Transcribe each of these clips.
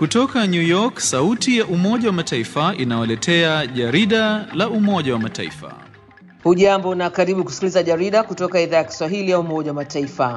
Kutoka New York, sauti ya Umoja wa Mataifa inawaletea jarida la Umoja wa Mataifa. Hujambo na karibu kusikiliza jarida kutoka idhaa ya Kiswahili ya Umoja wa Mataifa.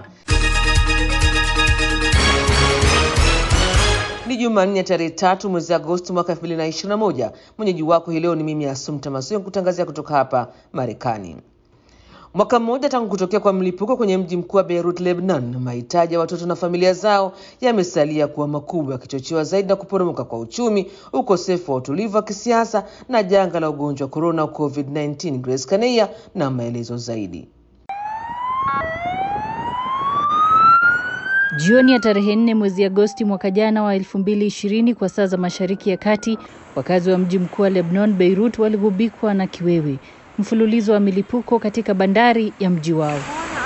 Ni Jumanne tarehe tatu mwezi Agosti mwaka 2021. Mwenyeji wako hii leo ni mimi Asumta Masio kutangazia kutoka hapa Marekani. Mwaka mmoja tangu kutokea kwa mlipuko kwenye mji mkuu wa Beirut, Lebanon, mahitaji ya watoto na familia zao yamesalia kuwa makubwa, yakichochewa zaidi na kuporomoka kwa uchumi, ukosefu wa utulivu wa kisiasa na janga la ugonjwa wa korona COVID-19. Grace Kaneia na maelezo zaidi. Jioni ya tarehe nne mwezi Agosti mwaka jana wa 2020 kwa saa za Mashariki ya Kati, wakazi wa mji mkuu wa Lebanon, Beirut, waligubikwa na kiwewe, mfululizo wa milipuko katika bandari ya mji wao.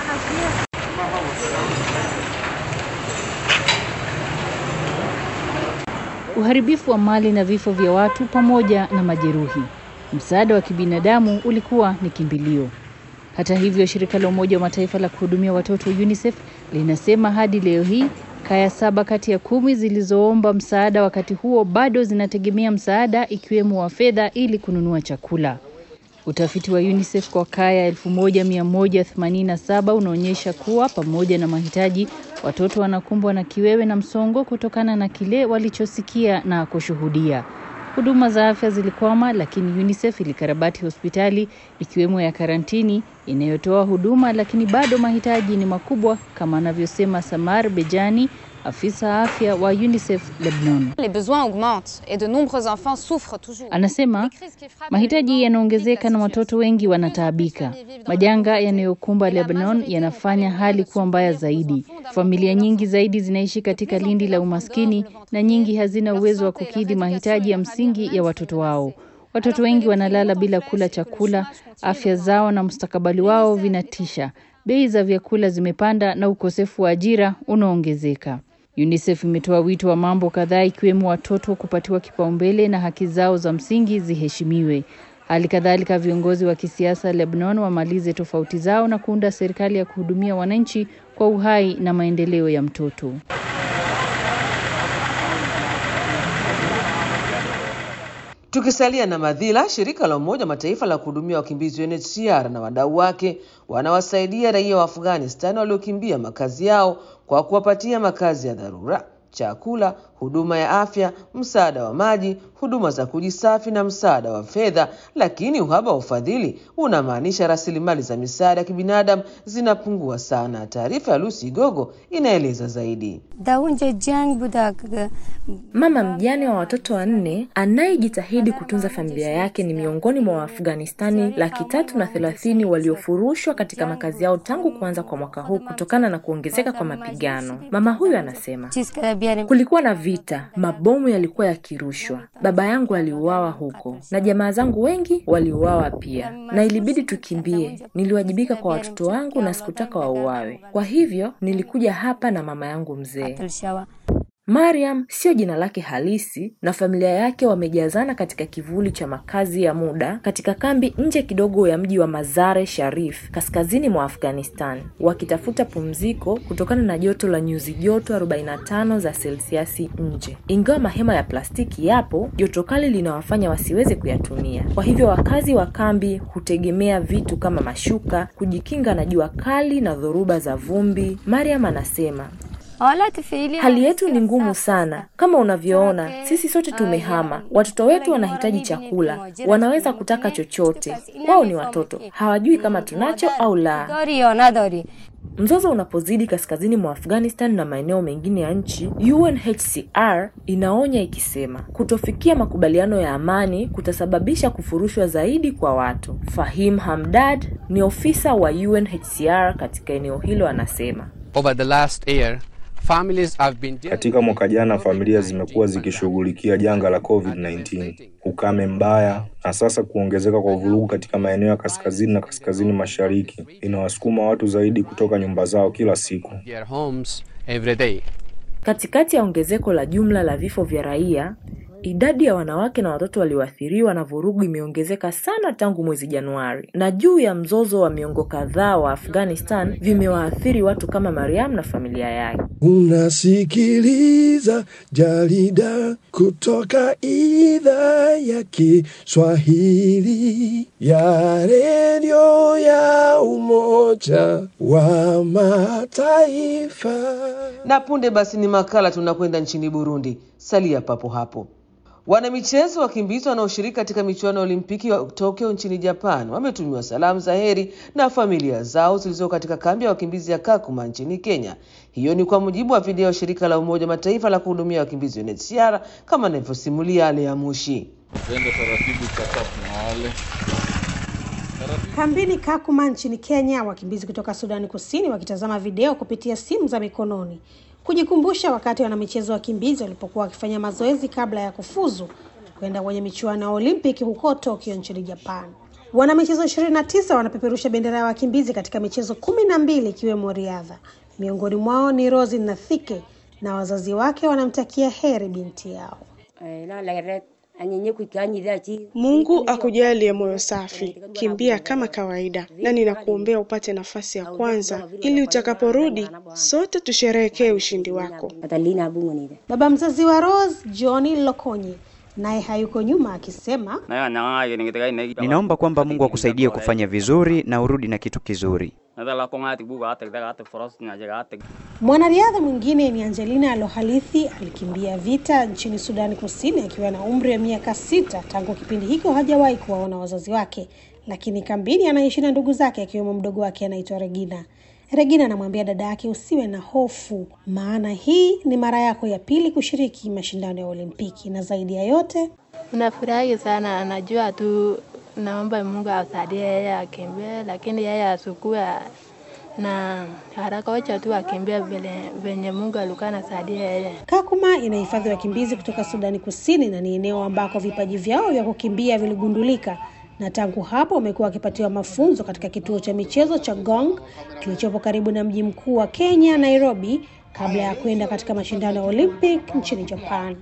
Uharibifu wa mali na vifo vya watu pamoja na majeruhi. Msaada wa kibinadamu ulikuwa ni kimbilio. Hata hivyo, shirika la Umoja wa Mataifa la kuhudumia watoto UNICEF linasema hadi leo hii kaya saba kati ya kumi zilizoomba msaada wakati huo bado zinategemea msaada ikiwemo wa fedha ili kununua chakula. Utafiti wa UNICEF kwa kaya 1187 unaonyesha kuwa pamoja na mahitaji, watoto wanakumbwa na kiwewe na msongo kutokana na kile walichosikia na kushuhudia. Huduma za afya zilikwama, lakini UNICEF ilikarabati hospitali ikiwemo ya karantini inayotoa huduma, lakini bado mahitaji ni makubwa, kama anavyosema Samar Bejani, afisa afya wa UNICEF Lebanon. Les besoins augmentent et de nombreux enfants souffrent toujours. Anasema mahitaji yanaongezeka na watoto wengi wanataabika. Majanga yanayokumba Lebanon yanafanya hali kuwa mbaya zaidi. Familia nyingi zaidi zinaishi katika lindi la umaskini na nyingi hazina uwezo wa kukidhi mahitaji ya msingi ya watoto wao. Watoto wengi wanalala bila kula chakula, afya zao na mustakabali wao vinatisha. Bei za vyakula zimepanda na ukosefu wa ajira unaongezeka. UNICEF imetoa wito wa mambo kadhaa ikiwemo watoto kupatiwa kipaumbele na haki zao za msingi ziheshimiwe. Hali kadhalika viongozi wa kisiasa Lebanon wamalize tofauti zao na kuunda serikali ya kuhudumia wananchi kwa uhai na maendeleo ya mtoto. Tukisalia na madhila, shirika la Umoja wa Mataifa la kuhudumia wakimbizi UNHCR na wadau wake wanawasaidia raia wa Afghanistan waliokimbia makazi yao kwa kuwapatia makazi ya dharura, chakula, huduma ya afya, msaada wa maji, huduma za kujisafi na msaada wa fedha. Lakini uhaba wa ufadhili unamaanisha rasilimali za misaada ya kibinadamu zinapungua sana. Taarifa ya Lucy Gogo inaeleza zaidi. Mama mjane wa watoto wanne anayejitahidi kutunza familia yake ni miongoni mwa Waafghanistani laki tatu na thelathini waliofurushwa katika makazi yao tangu kuanza kwa mwaka huu kutokana na kuongezeka kwa mapigano. Mama huyu anasema kulikuwa na vita, mabomu yalikuwa yakirushwa, baba yangu aliuawa huko na jamaa zangu wengi waliuawa pia, na ilibidi tukimbie. Niliwajibika kwa watoto wangu na sikutaka wauawe, kwa hivyo nilikuja hapa na mama yangu mzee. Mariam sio jina lake halisi na familia yake wamejazana katika kivuli cha makazi ya muda katika kambi nje kidogo ya mji wa Mazare Sharif kaskazini mwa Afghanistan wakitafuta pumziko kutokana na joto la nyuzi joto 45 za selsiasi nje. Ingawa mahema ya plastiki yapo, joto kali linawafanya wasiweze kuyatumia. Kwa hivyo wakazi wa kambi hutegemea vitu kama mashuka kujikinga na jua kali na dhoruba za vumbi. Mariam anasema Hali yetu ni ngumu sana. Kama unavyoona, sisi sote tumehama. Watoto wetu wanahitaji chakula, wanaweza kutaka chochote. Wao ni watoto, hawajui kama tunacho au la. Mzozo unapozidi kaskazini mwa Afghanistan na maeneo mengine ya nchi, UNHCR inaonya ikisema kutofikia makubaliano ya amani kutasababisha kufurushwa zaidi kwa watu. Fahim Hamdad ni ofisa wa UNHCR katika eneo hilo, anasema Over the last year, families have been Katika mwaka jana familia zimekuwa zikishughulikia janga la COVID-19, ukame mbaya, na sasa kuongezeka kwa vurugu katika maeneo ya kaskazini na kaskazini mashariki inawasukuma watu zaidi kutoka nyumba zao kila siku. their homes every day. Katikati ya ongezeko la jumla la vifo vya raia, Idadi ya wanawake na watoto walioathiriwa na vurugu imeongezeka sana tangu mwezi Januari, na juu ya mzozo wa miongo kadhaa wa Afghanistan vimewaathiri watu kama Mariam na familia yake. Unasikiliza jarida kutoka idhaa ya Kiswahili ya redio ya Umoja wa Mataifa. Na punde basi ni makala tunakwenda nchini Burundi. Salia papo hapo. Wanamichezo wakimbizi wanaoshiriki katika michuano ya Olimpiki ya Tokyo nchini Japan wametumiwa salamu za heri na familia zao zilizo katika kambi ya wakimbizi ya Kakuma nchini Kenya. Hiyo ni kwa mujibu wa video ya shirika la Umoja Mataifa la kuhudumia wakimbizi UNHCR kama anavyosimulia Lea Mushi. Kambini Kakuma nchini Kenya, wakimbizi kutoka Sudani Kusini wakitazama video kupitia simu za mikononi kujikumbusha wakati wanamichezo wakimbizi walipokuwa wakifanya mazoezi kabla ya kufuzu kwenda kwenye michuano ya Olimpiki huko Tokyo nchini Japan. Wanamichezo ishirini na tisa wanapeperusha bendera ya wakimbizi katika michezo kumi na mbili ikiwemo riadha. Miongoni mwao ni Rosi Nathike na wazazi wake wanamtakia heri binti yao. Mungu akujalie moyo safi, kimbia kama kawaida, na ninakuombea upate nafasi ya kwanza ili utakaporudi sote tusherehekee ushindi wako. Baba mzazi wa Rose, Johnny Lokonye, naye hayuko nyuma akisema, ninaomba kwamba Mungu akusaidie kufanya vizuri na urudi na kitu kizuri. Mwanariadha mwingine ni Angelina Alohalithi alikimbia vita nchini Sudani Kusini akiwa na umri wa miaka sita. Tangu kipindi hicho hajawahi kuwaona wazazi wake, lakini kambini anaishi na ndugu zake akiwemo mdogo wake anaitwa Regina. Regina anamwambia dada yake, usiwe na hofu, maana hii ni mara yako ya pili kushiriki mashindano ya Olimpiki, na zaidi ya yote unafurahi sana. Anajua tu naomba Mungu asaidie yeye akimbie, lakini yeye asukue na haraka, wacha tu akimbia vile venye Mungu alikuwa anasaidia yeye. Kakuma inahifadhi wakimbizi kutoka Sudani Kusini na ni eneo ambako vipaji vyao vya kukimbia viligundulika, na tangu hapo wamekuwa wakipatiwa mafunzo katika kituo cha michezo cha Gong kilichopo karibu na mji mkuu wa Kenya, Nairobi, kabla ya kwenda katika mashindano ya Olympic nchini Japan.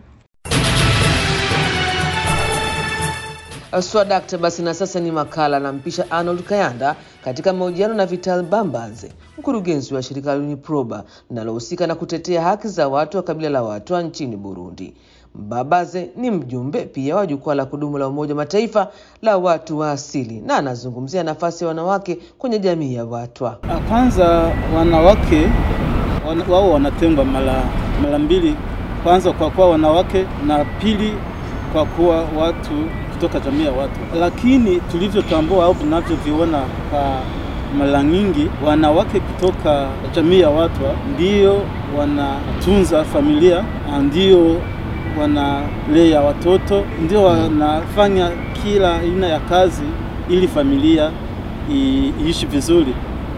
Swadakta basi, na sasa ni makala nampisha Arnold Kayanda katika mahojiano na Vital Bambanze, mkurugenzi wa shirika la UNIPROBA linalohusika na kutetea haki za watu wa kabila la Watwa nchini Burundi. Mbabaze ni mjumbe pia wa jukwaa la kudumu la Umoja Mataifa la watu wa asili na anazungumzia nafasi ya wanawake kwenye jamii ya Watwa. Kwanza wanawake wan, wao wanatengwa mara mara mbili, kwanza kwa kuwa wanawake na pili kwa kuwa watu kutoka jamii ya watu, lakini tulivyotambua au tunavyoviona kwa mara nyingi, wanawake kutoka jamii ya watu ndio wanatunza familia, ndio wanalea watoto, ndio wanafanya kila aina ya kazi ili familia iishi vizuri.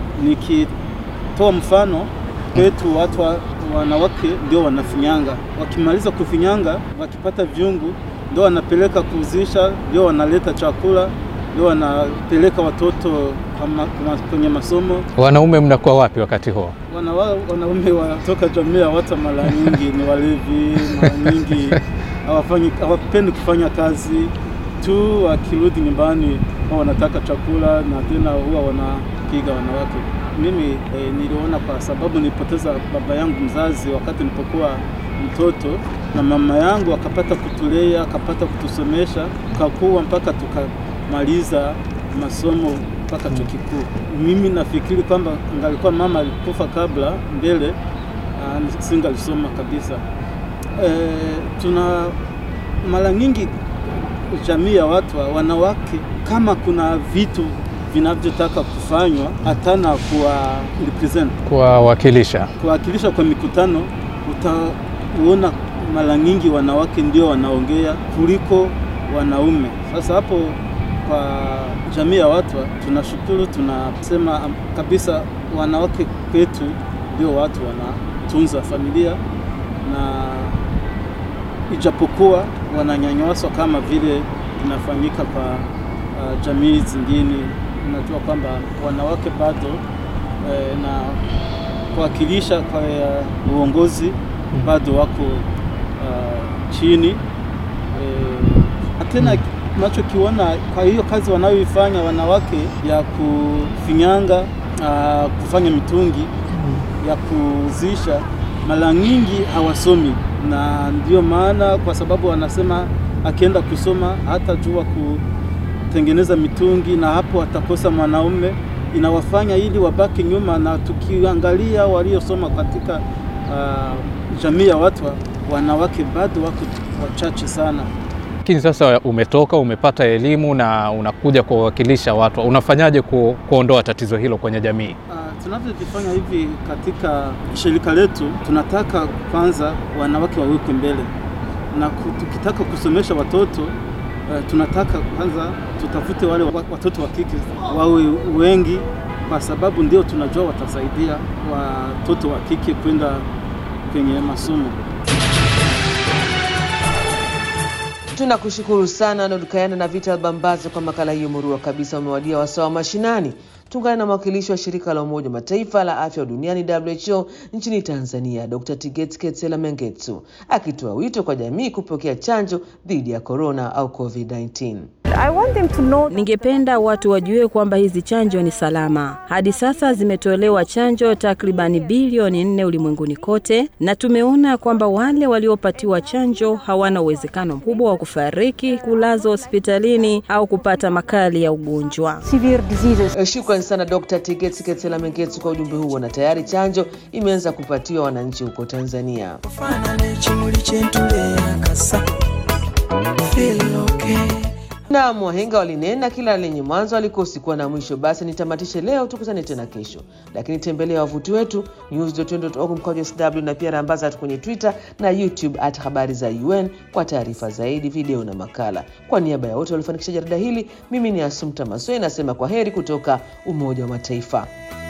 Nikitoa mfano kwetu, watu wa, wanawake ndio wanafinyanga, wakimaliza kufinyanga, wakipata vyungu ndio wanapeleka kuuzisha, ndio wanaleta chakula, ndio wanapeleka watoto kwenye masomo. Wanaume mnakuwa wapi wakati huo? Wana, wanaume watoka jamii ya watu mara nyingi ni walevi, mara nyingi hawafanyi hawapendi kufanya kazi tu, wakirudi nyumbani wao wanataka chakula na tena huwa wanapiga wanawake. Mimi eh, niliona kwa sababu nilipoteza baba yangu mzazi wakati nilipokuwa mtoto na mama yangu akapata kutulea akapata kutusomesha tukakuwa mpaka tukamaliza masomo mpaka chuo kikuu. Mimi nafikiri kwamba ngalikuwa mama alikufa kabla mbele, uh, singalisoma kabisa. E, tuna mara nyingi jamii ya watu wanawake, kama kuna vitu vinavyotaka kufanywa hatana kuwa represent kuwawakilisha kuwakilisha kwa mikutano uta kuona mara nyingi wanawake ndio wanaongea kuliko wanaume. Sasa hapo kwa jamii ya watu tunashukuru, tunasema kabisa wanawake kwetu ndio watu wanatunza familia, na ijapokuwa wananyanyaswa kama vile inafanyika kwa uh, jamii zingine, unajua kwamba wanawake bado eh, na kuwakilisha kwa uh, uongozi bado wako uh, chini e, tena tunachokiona kwa hiyo kazi wanayoifanya wanawake ya kufinyanga, uh, kufanya mitungi ya kuzisha, mara nyingi hawasomi, na ndio maana kwa sababu wanasema akienda kusoma hatajua kutengeneza mitungi, na hapo atakosa mwanaume, inawafanya ili wabaki nyuma. Na tukiangalia waliosoma katika uh, jamii ya watu, wanawake bado wako wachache sana. Lakini sasa umetoka umepata elimu na unakuja kuwakilisha watu, unafanyaje ku, kuondoa tatizo hilo kwenye jamii? Uh, tunavyofanya hivi katika shirika letu, tunataka kwanza wanawake wawekwe mbele, na tukitaka kusomesha watoto uh, tunataka kwanza tutafute wale watoto wa kike wawe wengi, kwa sababu ndio tunajua watasaidia watoto wa kike kwenda kwenye masomo. Tunakushukuru sana Nodukayana na Vital Bambaze kwa makala hiyo murua kabisa. Umewadia wasawa mashinani. Tuungane na mwakilishi wa shirika la Umoja wa Mataifa la afya duniani WHO nchini Tanzania, Dr. Tigets Ketsela Mengetsu akitoa wito kwa jamii kupokea chanjo dhidi ya korona au COVID-19. Ningependa watu wajue kwamba hizi chanjo ni salama. Hadi sasa zimetolewa chanjo takribani bilioni nne ulimwenguni kote, na tumeona kwamba wale waliopatiwa chanjo hawana uwezekano mkubwa wa kufariki, kulazwa hospitalini au kupata makali ya ugonjwa. Shukrani sana Dr. Tigets Ketsela Mengetsu kwa ujumbe huo, na tayari chanjo imeanza kupatiwa wananchi huko Tanzania. Naam, wahenga walinena kila lenye mwanzo alikosi kuwa na mwisho. Basi nitamatishe leo, tukutane tena kesho, lakini tembelea wavuti wetu news.un.org mkwaju sw na pia rambaza hatu kwenye Twitter na YouTube at habari za UN kwa taarifa zaidi, video na makala. Kwa niaba ya wote waliofanikisha jarida hili, mimi ni Asumta Masoi nasema kwa heri kutoka Umoja wa Mataifa.